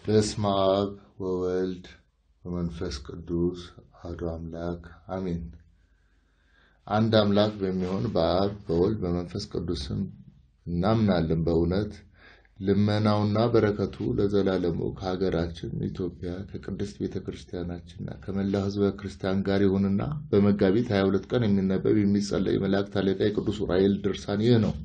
በስመ አብ ወወልድ ወመንፈስ ቅዱስ አሐዱ አምላክ አሜን። አንድ አምላክ በሚሆን በአብ በወልድ በመንፈስ ቅዱስም እናምናለን። በእውነት ልመናውና በረከቱ ለዘላለሙ ከሀገራችን ኢትዮጵያ ከቅድስት ቤተ ክርስቲያናችንና ከመላው ሕዝበ ክርስቲያን ጋር ይሁንና በመጋቢት 22 ቀን የሚነበብ የሚጸለይ መላእክት አለቃ የቅዱስ ዑራኤል ድርሳን ይህ ነው።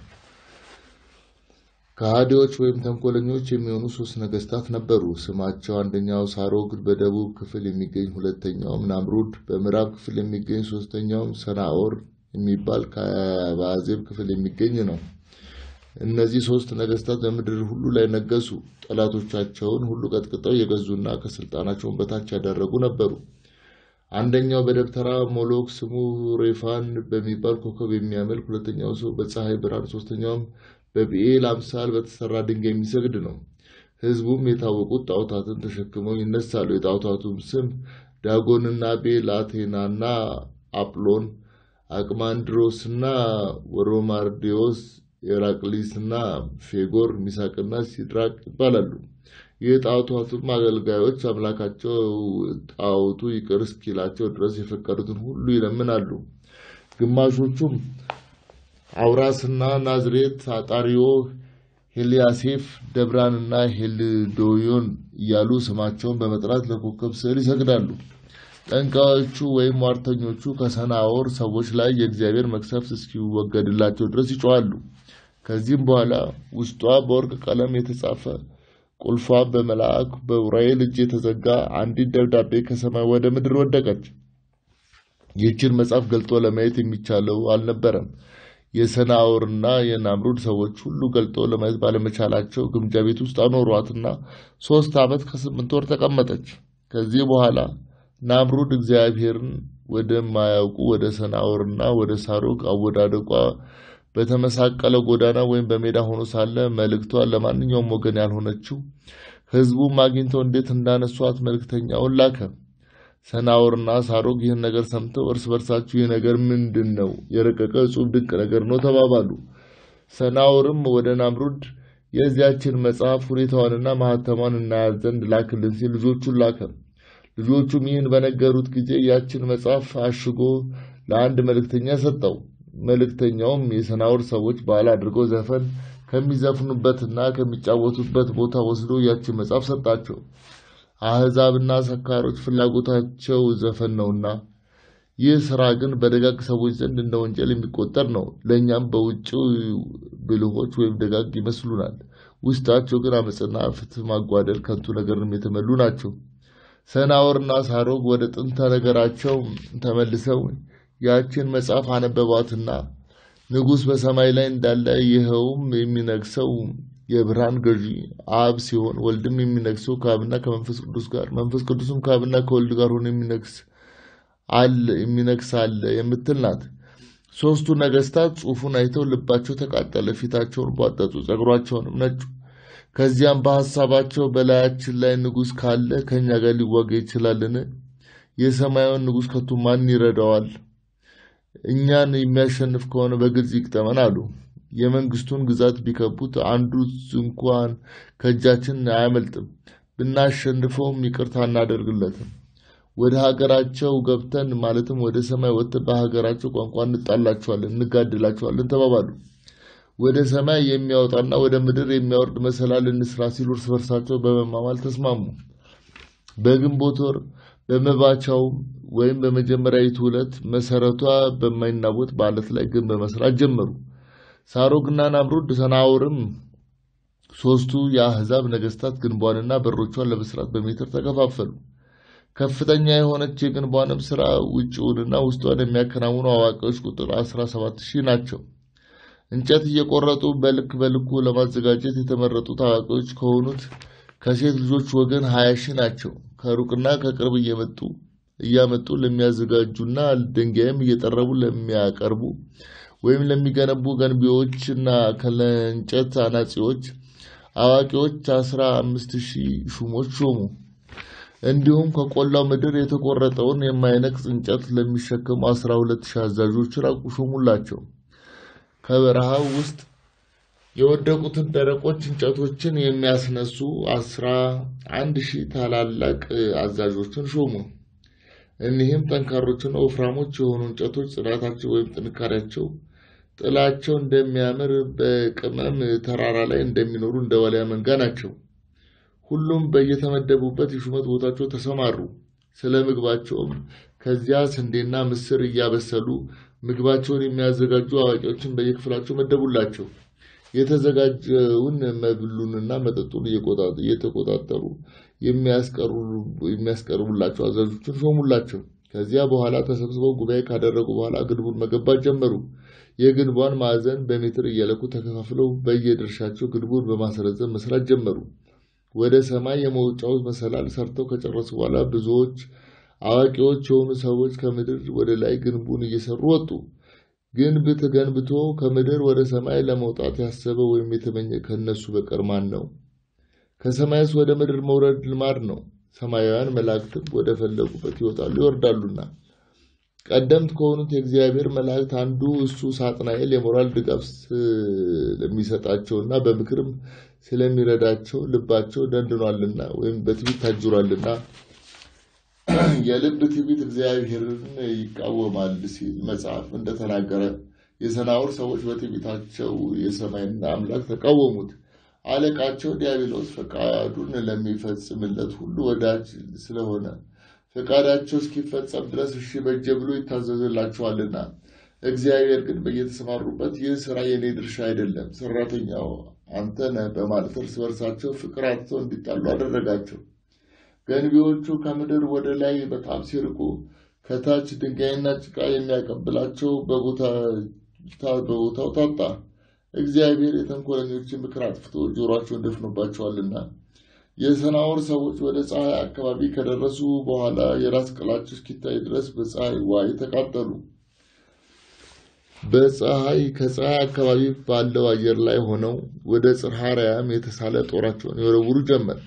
ከሃዲዎች ወይም ተንኮለኞች የሚሆኑ ሶስት ነገስታት ነበሩ። ስማቸው አንደኛው ሳሮግ በደቡብ ክፍል የሚገኝ ሁለተኛውም ናምሩድ በምዕራብ ክፍል የሚገኝ ሶስተኛውም ሰናኦር የሚባል ከአዜብ ክፍል የሚገኝ ነው። እነዚህ ሶስት ነገስታት በምድር ሁሉ ላይ ነገሱ። ጠላቶቻቸውን ሁሉ ቀጥቅጠው የገዙና ከስልጣናቸውን በታች ያደረጉ ነበሩ። አንደኛው በደብተራ ሞሎክ ስሙ ሬፋን በሚባል ኮከብ የሚያመልክ፣ ሁለተኛው ሰው በፀሐይ ብርሃን፣ ሶስተኛውም በብኤል አምሳል በተሰራ ድንጋይ የሚሰግድ ነው። ህዝቡም የታወቁት ጣዖታትን ተሸክመው ይነሳሉ። የጣዖታቱም ስም ዳጎንና ቤል፣ አቴናና አጵሎን፣ አቅማንድሮስና ወሮማርዲዮስ፣ ኤራቅሊስና ፌጎር፣ ሚሳቅና ሲድራቅ ይባላሉ። የጣዖታቱም አገልጋዮች አምላካቸው ጣዖቱ ይቅር እስኪላቸው ድረስ የፈቀዱትን ሁሉ ይለምናሉ። ግማሾቹም አውራስና ናዝሬት፣ አጣሪዮ፣ ሄልያሴፍ፣ ደብራንና ሄልዶዮን እያሉ ስማቸውን በመጥራት ለኮከብ ስዕል ይሰግዳሉ። ጠንቋዮቹ ወይም ሟርተኞቹ ከሰናዖር ሰዎች ላይ የእግዚአብሔር መቅሰፍት እስኪወገድላቸው ድረስ ይጮኻሉ። ከዚህም በኋላ ውስጧ በወርቅ ቀለም የተጻፈ ቁልፏ በመልአክ በዑራኤል እጅ የተዘጋ አንዲት ደብዳቤ ከሰማይ ወደ ምድር ወደቀች። ይህችን መጽሐፍ ገልጦ ለማየት የሚቻለው አልነበረም። የሰናዖርና የናምሩድ ሰዎች ሁሉ ገልጦ ለማየት ባለመቻላቸው ግምጃ ቤት ውስጥ አኖሯትና ሶስት ዓመት ከስምንት ወር ተቀመጠች። ከዚህ በኋላ ናምሩድ እግዚአብሔርን ወደማያውቁ ወደ ሰናዖርና ወደ ሳሮግ አወዳደቋ በተመሳቀለ ጎዳና ወይም በሜዳ ሆኖ ሳለ መልእክቷን ለማንኛውም ወገን ያልሆነችው ሕዝቡም አግኝተው እንዴት እንዳነሷት መልእክተኛውን ላከ። ሰናዖርና ሳሮግ ይህን ነገር ሰምተው እርስ በርሳችሁ ይህ ነገር ምንድን ነው? የረቀቀ እጹብ ድንቅ ነገር ነው ተባባሉ። ሰናዖርም ወደ ናምሩድ የዚያችን መጽሐፍ ሁኔታዋንና ማህተሟን እናያት ዘንድ ላክልን ሲል ልጆቹን ላከ። ልጆቹም ይህን በነገሩት ጊዜ ያችን መጽሐፍ አሽጎ ለአንድ መልእክተኛ ሰጠው። መልእክተኛውም የሰናዖር ሰዎች በዓል አድርገው ዘፈን ከሚዘፍኑበትና ከሚጫወቱበት ቦታ ወስዶ ያችን መጽሐፍ ሰጣቸው። አሕዛብና ሰካሮች ፍላጎታቸው ዘፈን ነውና፣ ይህ ሥራ ግን በደጋግ ሰዎች ዘንድ እንደ ወንጀል የሚቆጠር ነው። ለእኛም በውጭው ብልሆች ወይም ደጋግ ይመስሉናል፣ ውስጣቸው ግን አመፅና ፍትሕ ማጓደል፣ ከንቱ ነገርንም የተመሉ ናቸው። ሰናዖርና ሳሮግ ወደ ጥንተ ነገራቸው ተመልሰው ያችን መጽሐፍ አነበቧትና ንጉሥ በሰማይ ላይ እንዳለ ይኸውም የሚነግሰው የብርሃን ገዢ አብ ሲሆን ወልድም የሚነግሰው ከአብና ከመንፈስ ቅዱስ ጋር መንፈስ ቅዱስም ከአብና ከወልድ ጋር ሆኖ የሚነግስ አለ የሚነግስ አለ የምትል ናት። ሦስቱ ነገስታት ጽሑፉን አይተው ልባቸው ተቃጠለ፣ ፊታቸውን ቧጠጡ፣ ጸጉራቸውንም ነጩ። ከዚያም በሐሳባቸው በላያችን ላይ ንጉሥ ካለ ከእኛ ጋር ሊዋጋ ይችላልን? የሰማያዊን ንጉሥ ከቶ ማን ይረዳዋል? እኛን የሚያሸንፍ ከሆነ በግልጽ ይቅጠመን አሉ። የመንግስቱን ግዛት ቢከቡት አንዱ እንኳን ከእጃችን አያመልጥም። ብናሸንፈውም ይቅርታ እናደርግለትም። ወደ ሀገራቸው ገብተን ማለትም ወደ ሰማይ ወጥተን በሀገራቸው ቋንቋ እንጣላቸዋለን፣ እንጋድላቸዋለን ተባባሉ። ወደ ሰማይ የሚያወጣና ወደ ምድር የሚያወርድ መሰላል እንስራ ሲሉ እርስ በርሳቸው በመማማል ተስማሙ። በግንቦት ወር በመባቻው ወይም በመጀመሪያዊቱ ዕለት መሰረቷ በማይናወጥ በዓለት ላይ ግንብ በመስራት ጀመሩ። ሳሮግና ናምሩድ ሰናዖርም ሶስቱ የአሕዛብ ነገስታት ግንቧንና በሮቿን ለመስራት በሜትር ተከፋፈሉ። ከፍተኛ የሆነች የግንቧንም ስራ ውጭውንና ውስጧን የሚያከናውኑ አዋቂዎች ቁጥር አስራ ሰባት ሺህ ናቸው። እንጨት እየቆረጡ በልክ በልኩ ለማዘጋጀት የተመረጡት አዋቂዎች ከሆኑት ከሴት ልጆች ወገን ሀያ ሺህ ናቸው። ከሩቅና ከቅርብ እየመጡ እያመጡ ለሚያዘጋጁና ድንጋይም እየጠረቡ ለሚያቀርቡ ወይም ለሚገነቡ ገንቢዎችና ከለእንጨት አናጺዎች አዋቂዎች አስራ አምስት ሺህ ሹሞች ሾሙ። እንዲሁም ከቆላው ምድር የተቆረጠውን የማይነቅጽ እንጨት ለሚሸከሙ አስራ ሁለት ሺህ አዛዦችን ሾሙላቸው። ከበረሃው ውስጥ የወደቁትን ደረቆች እንጨቶችን የሚያስነሱ አስራ አንድ ሺህ ታላላቅ አዛዦችን ሾሙ። እኒህም ጠንካሮችና ወፍራሞች የሆኑ እንጨቶች ጽናታቸው ወይም ጥንካሬያቸው ጥላቸው እንደሚያምር በቅመም ተራራ ላይ እንደሚኖሩ እንደ ዋልያ መንጋ ናቸው። ሁሉም በየተመደቡበት የሹመት ቦታቸው ተሰማሩ። ስለ ምግባቸውም ከዚያ ስንዴና ምስር እያበሰሉ ምግባቸውን የሚያዘጋጁ አዋቂዎችን በየክፍላቸው መደቡላቸው። የተዘጋጀውን መብሉንና መጠጡን እየተቆጣጠሩ የሚያስቀርቡላቸው አዛዦችን ሾሙላቸው። ከዚያ በኋላ ተሰብስበው ጉባኤ ካደረጉ በኋላ ግንቡን መገንባት ጀመሩ። የግንቧን ማዕዘን በሜትር እየለኩ ተከፋፍለው በየድርሻቸው ግንቡን በማስረዘም መስራት ጀመሩ። ወደ ሰማይ የመውጫው መሰላል ሰርተው ከጨረሱ በኋላ ብዙዎች አዋቂዎች የሆኑ ሰዎች ከምድር ወደ ላይ ግንቡን እየሰሩ ወጡ። ግንብ ተገንብቶ ከምድር ወደ ሰማይ ለመውጣት ያሰበ ወይም የተመኘ ከእነሱ በቀር ማን ነው? ከሰማይስ ወደ ምድር መውረድ ልማድ ነው። ሰማያውያን መላእክትም ወደ ፈለጉበት ይወጣሉ ይወርዳሉና። ቀደምት ከሆኑት የእግዚአብሔር መላእክት አንዱ እሱ ሳጥናኤል የሞራል ድጋፍ ስለሚሰጣቸውና በምክርም ስለሚረዳቸው ልባቸው ደንድኗልና ወይም በትዕቢት ታጅሯልና የልብ ትዕቢት እግዚአብሔርን ይቃወማል ሲል መጽሐፍ እንደተናገረ የሰናዖር ሰዎች በትዕቢታቸው የሰማይና አምላክ ተቃወሙት። አለቃቸው ዲያብሎስ ፈቃዱን ለሚፈጽምለት ሁሉ ወዳጅ ስለሆነ ፈቃዳቸው እስኪፈጸም ድረስ እሺ በጀ ብሎ ይታዘዝላቸዋልና። እግዚአብሔር ግን በየተሰማሩበት ይህ ስራ የኔ ድርሻ አይደለም፣ ሰራተኛው አንተ ነህ በማለት እርስ በርሳቸው ፍቅር አጥተው እንዲጣሉ አደረጋቸው። ገንቢዎቹ ከምድር ወደ ላይ በጣም ሲርቁ ከታች ድንጋይና ጭቃ የሚያቀብላቸው በቦታው ታጣ። እግዚአብሔር የተንኮለኞችን ምክር አጥፍቶ ጆሯቸውን ደፍኖባቸዋልና። የሰናዖር ሰዎች ወደ ፀሐይ አካባቢ ከደረሱ በኋላ የራስ ቅላቸው እስኪታይ ድረስ በፀሐይ ዋይ ተቃጠሉ። በፀሐይ ከፀሐይ አካባቢ ባለው አየር ላይ ሆነው ወደ ጽርሐ አርያም የተሳለ ጦራቸውን ይወረውሩ ጀመር።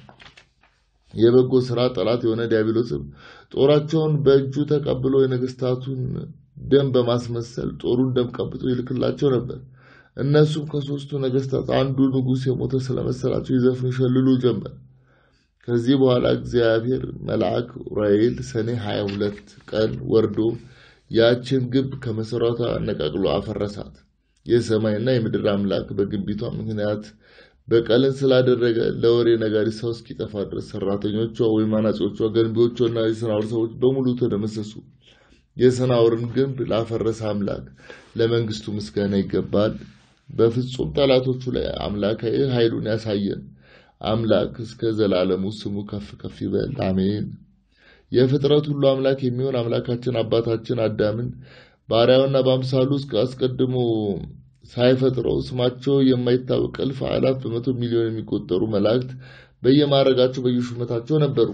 የበጎ ስራ ጠላት የሆነ ዲያብሎስም ጦራቸውን በእጁ ተቀብሎ የነገስታቱን ደም በማስመሰል ጦሩን ደም ቀብቶ ይልክላቸው ነበር። እነሱም ከሶስቱ ነገስታት አንዱ ንጉሥ የሞተ ስለመሰላቸው ይዘፍኑ ይሸልሉ ጀመር። ከዚህ በኋላ እግዚአብሔር መልአክ ዑራኤል ሰኔ 22 ቀን ወርዶ ያችን ግንብ ከመሰረቷ አነቃቅሎ አፈረሳት። የሰማይና የምድር አምላክ በግንቢቷ ምክንያት በቀልን ስላደረገ ለወሬ ነጋሪ ሰው እስኪጠፋ ድረስ ሰራተኞቿ ወይም አናጺዎቿ፣ ገንቢዎቿና የሰናዖር ሰዎች በሙሉ ተደመሰሱ። የሰናዖርን ግንብ ላፈረሰ አምላክ ለመንግስቱ ምስጋና ይገባል። በፍጹም ጠላቶቹ ላይ አምላካዊ ኃይሉን ያሳየን አምላክ እስከ ዘላለሙ ስሙ ከፍ ከፍ ይበል፣ አሜን። የፍጥረት ሁሉ አምላክ የሚሆን አምላካችን አባታችን አዳምን ባሪያውና በአምሳሉ አስቀድሞ ሳይፈጥረው ስማቸው የማይታወቅ እልፍ አእላፍ በመቶ ሚሊዮን የሚቆጠሩ መላእክት በየማዕረጋቸው በየሹመታቸው ነበሩ።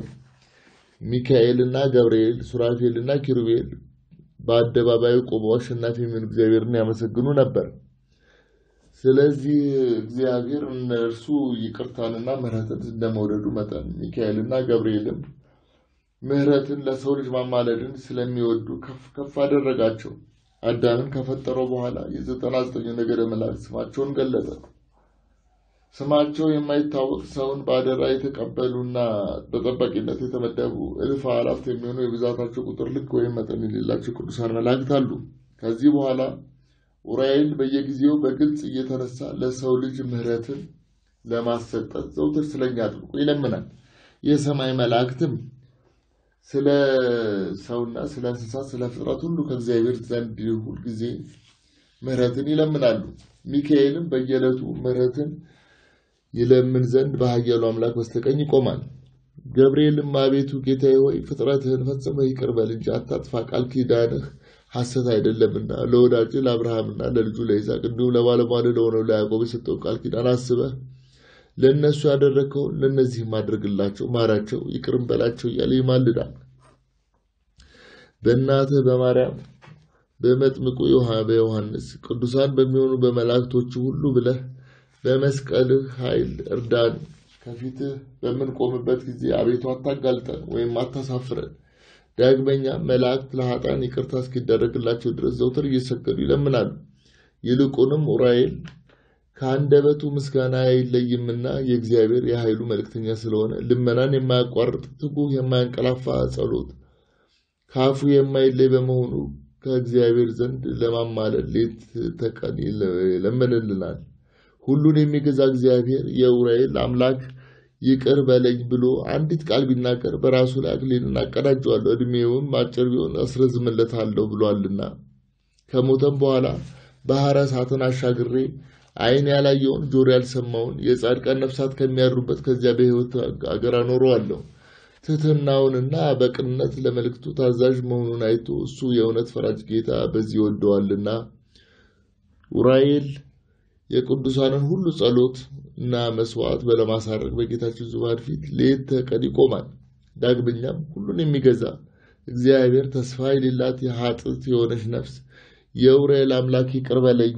ሚካኤልና ገብርኤል፣ ሱራፌልና ኪሩቤል በአደባባዩ ቆመው አሸናፊ የሚሆን እግዚአብሔርን ያመሰግኑ ነበር። ስለዚህ እግዚአብሔር እነርሱ ይቅርታንና ምሕረትን እንደመውደዱ መጠን ሚካኤልና ገብርኤልም ምሕረትን ለሰው ልጅ ማማለድን ስለሚወዱ ከፍ ከፍ አደረጋቸው። አዳምን ከፈጠረው በኋላ የዘጠና ዘጠኙ ነገደ መላእክት ስማቸውን ገለጸ። ስማቸው የማይታወቅ ሰውን በአደራ የተቀበሉና በጠባቂነት የተመደቡ እልፍ አላፍት የሚሆኑ የብዛታቸው ቁጥር ልክ ወይም መጠን የሌላቸው ቅዱሳን መላእክት አሉ። ከዚህ በኋላ ዑራኤል በየጊዜው በግልጽ እየተነሳ ለሰው ልጅ ምሕረትን ለማሰጠት ዘውትር ስለኛ አጥብቆ ይለምናል። የሰማይ መላእክትም ስለ ሰውና ስለ እንስሳት ስለ ፍጥረት ሁሉ ከእግዚአብሔር ዘንድ ሁልጊዜ ምሕረትን ይለምናሉ። ሚካኤልም በየዕለቱ ምሕረትን ይለምን ዘንድ በኃያሉ አምላክ በስተቀኝ ይቆማል። ገብርኤልም አቤቱ ጌታዬ ሆይ ፍጥረትህን ፈጽመህ ይቅር በል እንጂ አታጥፋ፣ ቃል ኪዳንህ ሐሰት አይደለምና ለወዳጅ ለአብርሃምና ለልጁ ለይስሐቅ እንዲሁም ለባለሟል ለሆነው ለያዕቆብ የሰጠው ቃል ኪዳን አስበህ ለእነሱ ያደረግከውን ለእነዚህም አድርግላቸው፣ ማራቸው፣ ይቅርም በላቸው እያለ ይማልዳል። በእናትህ በማርያም በመጥምቁ በዮሐንስ ቅዱሳን በሚሆኑ በመላእክቶቹ ሁሉ ብለህ በመስቀልህ ኃይል እርዳን። ከፊትህ በምንቆምበት ጊዜ አቤቱ አታጋልጠን ወይም አታሳፍረን። ዳግመኛ መላእክት ለኃጥአን ይቅርታ እስኪደረግላቸው ድረስ ዘውትር እየሰገዱ ይለምናሉ። ይልቁንም ዑራኤል ከአንደበቱ ምስጋና አይለይምና የእግዚአብሔር የኃይሉ መልእክተኛ ስለሆነ ልመናን የማያቋርጥ ትጉህ የማያንቀላፋ ጸሎት ከአፉ የማይለይ በመሆኑ ከእግዚአብሔር ዘንድ ለማማለድ ሌት ተቀን ይለምንልናል። ሁሉን የሚገዛ እግዚአብሔር የኡራኤል አምላክ ይቅር በለኝ ብሎ አንዲት ቃል ቢናገር በራሱ ላይ አክሊልን አቀዳጀዋለሁ፣ ዕድሜውን አጭር ቢሆን አስረዝምለታለሁ ብሏልና ከሞተም በኋላ ባሕረ እሳትን አሻግሬ ዓይን ያላየውን ጆሮ ያልሰማውን የጻድቃን ነፍሳት ከሚያድሩበት ከዚያ በሕይወት አገር አኖረዋለሁ። ትሕትናውንና በቅንነት ለመልእክቱ ታዛዥ መሆኑን አይቶ እሱ የእውነት ፈራጅ ጌታ በዚህ ይወደዋልና። ኡራኤል የቅዱሳንን ሁሉ ጸሎት እና መስዋዕት ለማሳረግ በጌታችን ዙፋን ፊት ሌት ተቀን ይቆማል። ዳግመኛም ሁሉን የሚገዛ እግዚአብሔር ተስፋ የሌላት የኃጥእ የሆነች ነፍስ የኡራኤል አምላክ ይቅር በለኝ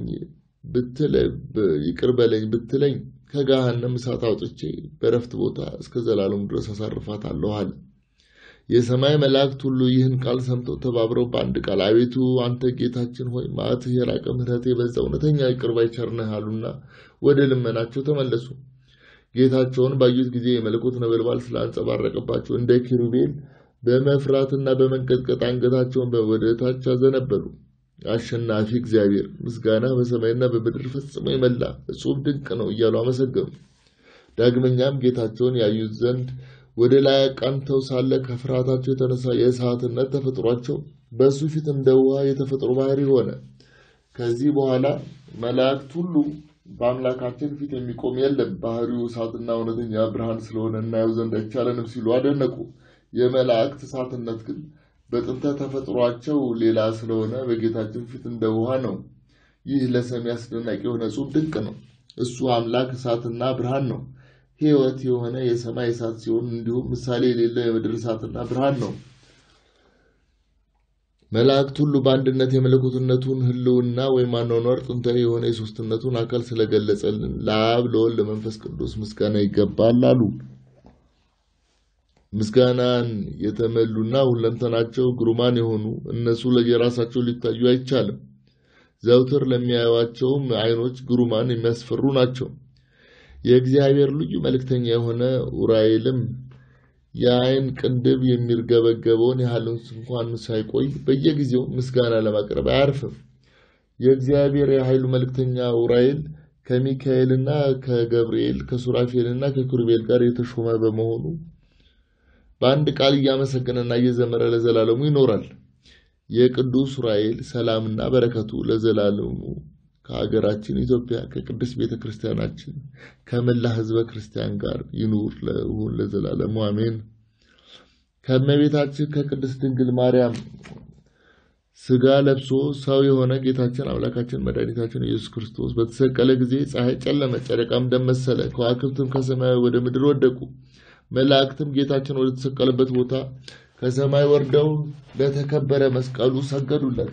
ይቅር በለኝ ብትለኝ ከገሃነም እሳት አውጥቼ በረፍት ቦታ እስከ ዘላለሙ ድረስ አሳርፋታለሁ አለ። የሰማይ መላእክት ሁሉ ይህን ቃል ሰምተው ተባብረው በአንድ ቃል አቤቱ አንተ ጌታችን ሆይ መዓትህ የራቀ ምሕረት የበዛ እውነተኛ ይቅር ባይ ቸር ነህ አሉና ወደ ልመናቸው ተመለሱ። ጌታቸውን ባዩት ጊዜ የመለኮት ነበልባል ስላንጸባረቀባቸው እንደ ኪሩቤል በመፍራትና በመንቀጥቀጥ አንገታቸውን ወደ ታች አዘነበሉ። አሸናፊ እግዚአብሔር ምስጋና በሰማይና በምድር ፈጽሞ የመላ እጹብ ድንቅ ነው እያሉ አመሰገኑ። ዳግመኛም ጌታቸውን ያዩት ዘንድ ወደ ላይ አቃንተው ሳለ ከፍርሃታቸው የተነሳ የእሳትነት ተፈጥሯቸው በእሱ ፊት እንደ ውሃ የተፈጥሮ ባህሪ ሆነ። ከዚህ በኋላ መላእክት ሁሉ በአምላካችን ፊት የሚቆም የለም፣ ባህሪው እሳትና እውነተኛ ብርሃን ስለሆነ እናየው ዘንድ አይቻለንም ሲሉ አደነቁ። የመላእክት እሳትነት ግን በጥንተ ተፈጥሯቸው ሌላ ስለሆነ በጌታችን ፊት እንደ ውሃ ነው። ይህ ለሰሚ አስደናቂ የሆነ እጹብ ድንቅ ነው። እሱ አምላክ እሳትና ብርሃን ነው። ሕይወት የሆነ የሰማይ እሳት ሲሆን እንዲሁም ምሳሌ የሌለው የምድር እሳትና ብርሃን ነው። መላእክት ሁሉ በአንድነት የመለኮትነቱን ሕልውና ወይም አኗኗር ጥንታዊ የሆነ የሦስትነቱን አካል ስለገለጸልን ለአብ ለወልድ ለመንፈስ ቅዱስ ምስጋና ይገባል አሉ። ምስጋናን የተመሉና ሁለንተናቸው ግሩማን የሆኑ እነሱ ለየራሳቸው ሊታዩ አይቻልም። ዘውትር ለሚያዩዋቸውም ዓይኖች ግሩማን የሚያስፈሩ ናቸው። የእግዚአብሔር ልዩ መልእክተኛ የሆነ ኡራኤልም የዓይን ቅንድብ የሚርገበገበውን ያህል እንኳን ሳይቆይ በየጊዜው ምስጋና ለማቅረብ አያርፍም። የእግዚአብሔር የኃይሉ መልእክተኛ ኡራኤል ከሚካኤልና ከገብርኤል ከሱራፌልና ከኪሩቤል ጋር የተሾመ በመሆኑ በአንድ ቃል እያመሰገነና እየዘመረ ለዘላለሙ ይኖራል። የቅዱስ ኡራኤል ሰላምና በረከቱ ለዘላለሙ ከሀገራችን ኢትዮጵያ ከቅድስት ቤተ ክርስቲያናችን ከመላ ሕዝበ ክርስቲያን ጋር ይኑር ለሁን ለዘላለሙ አሜን። ከእመቤታችን ከቅድስት ድንግል ማርያም ሥጋ ለብሶ ሰው የሆነ ጌታችን አምላካችን መድኃኒታችን ኢየሱስ ክርስቶስ በተሰቀለ ጊዜ ፀሐይ ጨለመ፣ ጨረቃም ደም መሰለ፣ ከዋክብትም ከሰማይ ወደ ምድር ወደቁ። መላእክትም ጌታችን ወደ ተሰቀለበት ቦታ ከሰማይ ወርደው ለተከበረ መስቀሉ ሰገዱለት።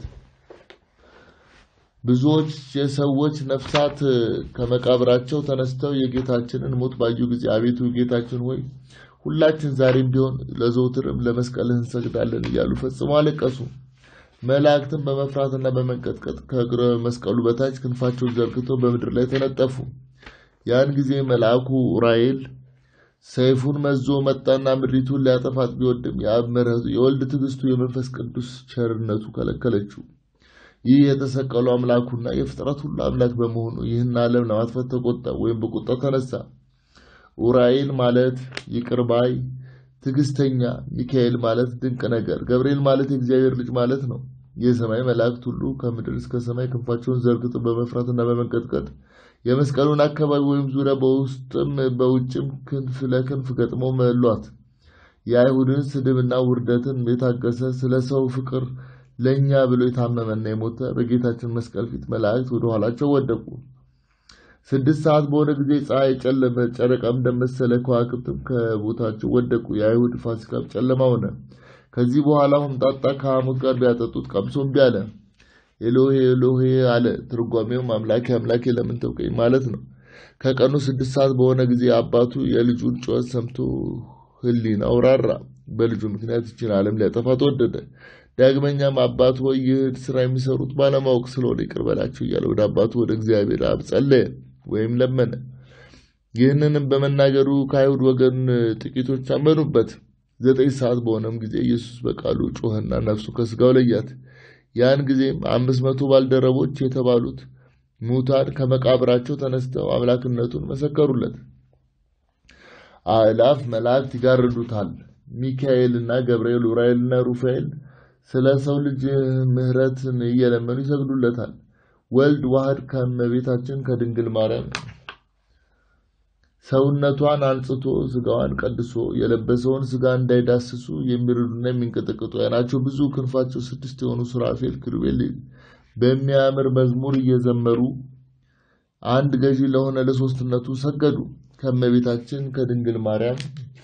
ብዙዎች የሰዎች ነፍሳት ከመቃብራቸው ተነስተው የጌታችንን ሞት ባዩ ጊዜ አቤቱ ጌታችን ሆይ ሁላችን ዛሬም ቢሆን ለዘውትርም ለመስቀልህ እንሰግዳለን እያሉ ፈጽመው አለቀሱ። መላእክትም በመፍራትና በመንቀጥቀጥ ከእግረ መስቀሉ በታች ክንፋቸውን ዘርግተው በምድር ላይ ተነጠፉ። ያን ጊዜ መልአኩ ኡራኤል ሰይፉን መዞ መጣና ምድሪቱን ሊያጠፋት ቢወድም የአብ ምሕረቱ የወልድ ትዕግስቱ የመንፈስ ቅዱስ ቸርነቱ ከለከለችው። ይህ የተሰቀሉ አምላኩና የፍጥረት ሁሉ አምላክ በመሆኑ ይህን ዓለም ለማጥፋት ተቆጣ ወይም በቁጣ ተነሳ። ኡራኤል ማለት ይቅር ባይ ትዕግስተኛ፣ ሚካኤል ማለት ድንቅ ነገር፣ ገብርኤል ማለት የእግዚአብሔር ልጅ ማለት ነው። የሰማይ መላእክት ሁሉ ከምድር እስከ ሰማይ ክንፋቸውን ዘርግተው በመፍራትና በመንቀጥቀጥ የመስቀሉን አካባቢ ወይም ዙሪያ በውስጥም በውጭም ክንፍ ለክንፍ ገጥመው መሏት። የአይሁድን ስድብና ውርደትን የታገሰ ስለ ሰው ፍቅር ለእኛ ብሎ የታመመና የሞተ በጌታችን መስቀል ፊት መላእክት ወደ ኋላቸው ወደቁ። ስድስት ሰዓት በሆነ ጊዜ ፀሐይ ጨለመ፣ ጨረቃም ደም መሰለ፣ ከዋክብትም ከቦታቸው ወደቁ። የአይሁድ ፋሲካም ጨለማ ሆነ። ከዚህ በኋላ ሆምጣጣ ከሐሞት ጋር ቢያጠጡት ቀምሶ እምቢ አለ። ኤሎሄ ኤሎሄ አለ። ትርጓሜውም አምላኬ አምላኬ ለምን ተውከኝ ማለት ነው። ከቀኑ ስድስት ሰዓት በሆነ ጊዜ አባቱ የልጁን ጩኸት ሰምቶ ሕሊናው ራራ። በልጁ ምክንያት ይችን ዓለም ሊያጠፋ ተወደደ። ዳግመኛም አባቱ ሆይ ይህን ስራ የሚሰሩት ባለማወቅ ስለሆነ ይቅር በላቸው እያለ ወደ አባቱ ወደ እግዚአብሔር አብ ጸለየ። ወይም ለመነ። ይህንንም በመናገሩ ከአይሁድ ወገን ጥቂቶች አመኑበት። ዘጠኝ ሰዓት በሆነም ጊዜ ኢየሱስ በቃሉ ጮኸና ነፍሱ ከሥጋው ለያት። ያን ጊዜም አምስት መቶ ባልደረቦች የተባሉት ሙታን ከመቃብራቸው ተነስተው አምላክነቱን መሰከሩለት። አእላፍ መላእክት ይጋርዱታል። ሚካኤልና ገብርኤል፣ ኡራኤልና ሩፋኤል ስለ ሰው ልጅ ምሕረትን እየለመኑ ይሰግዱለታል። ወልድ ዋህድ ከእመቤታችን ከድንግል ማርያም ሰውነቷን አንጽቶ ስጋዋን ቀድሶ የለበሰውን ስጋ እንዳይዳስሱ የሚረዱና የሚንቀጠቅጡ ዓይናቸው ብዙ ክንፋቸው ስድስት የሆኑ ሱራፌል ኪሩቤል በሚያምር መዝሙር እየዘመሩ አንድ ገዢ ለሆነ ለሶስትነቱ ሰገዱ። ከእመቤታችን ከድንግል ማርያም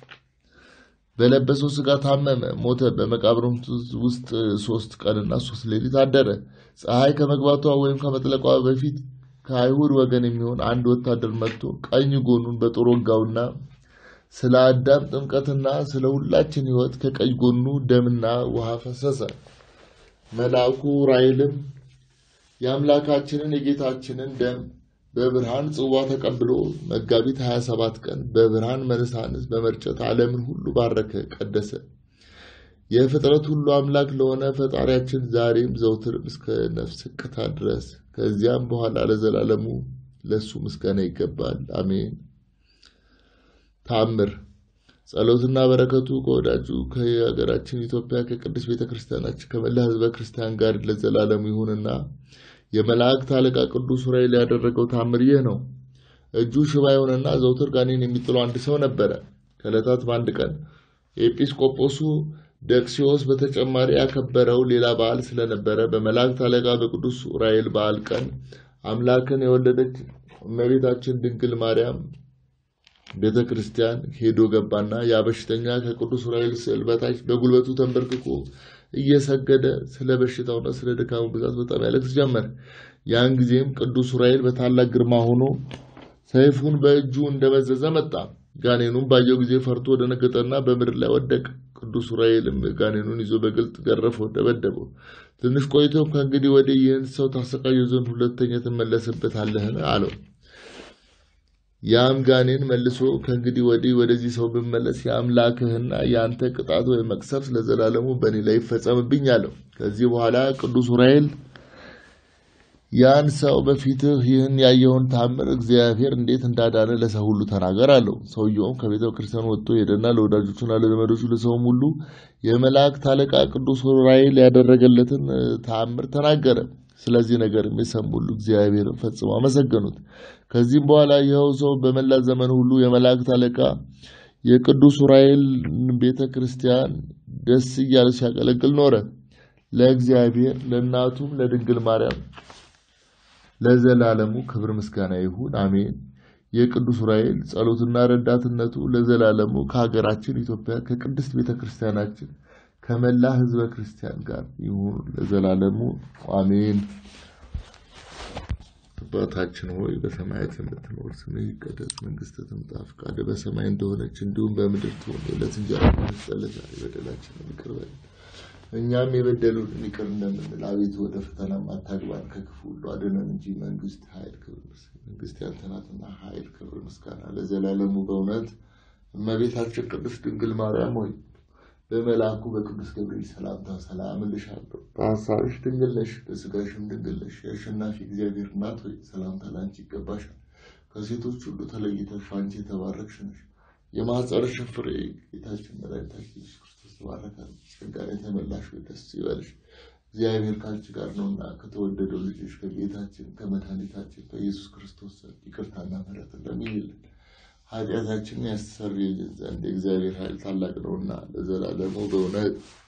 በለበሰው ስጋ ታመመ፣ ሞተ። በመቃብሩም ውስጥ ሶስት ቀንና ሶስት ሌሊት አደረ። ፀሐይ ከመግባቷ ወይም ከመጥለቋ በፊት ከአይሁድ ወገን የሚሆን አንድ ወታደር መጥቶ ቀኝ ጎኑን በጦር ወጋውና ስለ አዳም ጥምቀትና ስለ ሁላችን ሕይወት ከቀኝ ጎኑ ደምና ውሃ ፈሰሰ። መልአኩ ራይልም የአምላካችንን የጌታችንን ደም በብርሃን ጽዋ ተቀብሎ መጋቢት 27 ቀን በብርሃን መነሳንስ በመርጨት ዓለምን ሁሉ ባረከ፣ ቀደሰ። የፍጥረት ሁሉ አምላክ ለሆነ ፈጣሪያችን ዛሬም ዘውትርም እስከ ነፍስ እቅታ ድረስ ከዚያም በኋላ ለዘላለሙ ለእሱ ምስጋና ይገባል፣ አሜን። ተአምር ጸሎትና በረከቱ ከወዳጁ ከሀገራችን ኢትዮጵያ ከቅድስት ቤተ ክርስቲያናችን ከመላ ሕዝበ ክርስቲያን ጋር ለዘላለሙ ይሁንና የመላእክት አለቃ ቅዱስ ዑራኤል ያደረገው ታምር ይህ ነው። እጁ ሽባ የሆነና ዘውትር ጋኔን የሚጥለው አንድ ሰው ነበረ። ከዕለታት በአንድ ቀን ኤጲስቆጶሱ ደቅሲዎስ በተጨማሪ ያከበረው ሌላ በዓል ስለነበረ በመላእክት አለቃ በቅዱስ ዑራኤል በዓል ቀን አምላክን የወለደች እመቤታችን ድንግል ማርያም ቤተ ክርስቲያን ሄዶ ገባና ያ በሽተኛ ከቅዱስ ዑራኤል ስዕል በታች በጉልበቱ ተንበርክኮ እየሰገደ ስለ በሽታውና ስለ ድካሙ ብዛት በጣም ያለቅስ ጀመር። ያን ጊዜም ቅዱስ ዑራኤል በታላቅ ግርማ ሆኖ ሰይፉን በእጁ እንደመዘዘ መጣ። ጋኔኑም ባየው ጊዜ ፈርቶ ደነገጠና በምድር ላይ ወደቀ። ቅዱስ ዑራኤልም ጋኔኑን ይዞ በግልጥ ገረፈው፣ ደበደበው። ትንሽ ቆይቶም ከእንግዲህ ወዲህ ይህን ሰው ታሰቃየው ዘንድ ሁለተኛ ትመለስበታለህን? አለው። ያም ጋኔን መልሶ ከእንግዲህ ወዲህ ወደዚህ ሰው ብመለስ የአምላክህና የአንተ ቅጣት ወይም መቅሰፍት ለዘላለሙ በእኔ ላይ ይፈጸምብኝ አለው። ከዚህ በኋላ ቅዱስ ዑራኤል ያን ሰው በፊትህ ይህን ያየውን ታምር እግዚአብሔር እንዴት እንዳዳነ ለሰው ሁሉ ተናገር አለው። ሰውየውም ከቤተ ክርስቲያን ወጥቶ ሄደና ለወዳጆቹና ለዘመዶቹ ለሰውም ሁሉ የመላእክት አለቃ ቅዱስ ዑራኤል ያደረገለትን ተአምር ተናገረ። ስለዚህ ነገር የሚሰሙ ሁሉ እግዚአብሔርን ፈጽመው አመሰገኑት። ከዚህም በኋላ ይኸው ሰው በመላ ዘመን ሁሉ የመላእክት አለቃ የቅዱስ ዑራኤል ቤተ ክርስቲያን ደስ እያለ ሲያገለግል ኖረ። ለእግዚአብሔር ለእናቱም ለድንግል ማርያም ለዘላለሙ ክብር ምስጋና ይሁን፣ አሜን። የቅዱስ ዑራኤል ጸሎትና ረዳትነቱ ለዘላለሙ ከሀገራችን ኢትዮጵያ ከቅድስት ቤተ ክርስቲያናችን ከመላ ሕዝበ ክርስቲያን ጋር ይሁን ለዘላለሙ አሜን። አባታችን ሆይ በሰማያት የምትኖር ስምህ ይቀደስ፣ መንግስትህ ትምጣ፣ ፈቃድህ በሰማይ እንደሆነች እንዲሁም በምድር ትሁን። የዕለት እንጀራችንን ስጠን ዛሬ፣ በደላችንን ይቅር በለን እኛም የበደሉንን ይቅር እንደምንል፣ አቤቱ ወደ ፈተናም አታግባን ከክፉ ሁሉ አድነን እንጂ መንግስት፣ ኃይል፣ ክብር መንግስት ያንተ ናትና ኃይል፣ ክብር፣ ምስጋና ለዘላለሙ በእውነት እመቤታችን ቅድስት ድንግል ማርያም ሆይ በመልአኩ በቅዱስ ገብርኤል ሰላምታ ሰላም እልሻለሁ። በሐሳብሽ ድንግል ነሽ፣ በሥጋሽም ድንግል ነሽ። የአሸናፊ እግዚአብሔር እናት ሆይ ሰላምታ ለአንቺ ይገባሻል። ከሴቶች ሁሉ ተለይተሽ አንቺ የተባረክሽ ነሽ። የማኅፀንሽን ፍሬ ጌታችን መድኃኒታችን ኢየሱስ ክርስቶስ ተባረከ። ጸጋን የተመላሽ ሆይ ደስ ይበልሽ፣ እግዚአብሔር ከአንቺ ጋር ነውና ከተወደደው ልጅሽ ከጌታችን ከመድኃኒታችን ከኢየሱስ ክርስቶስ ዘንድ ይቅርታና ምሕረት ለምኝልን ኃጢአታችንን ያስተሰርይልን ዘንድ የእግዚአብሔር ኃይል ታላቅ ነውና ለዘላለሙ በእውነት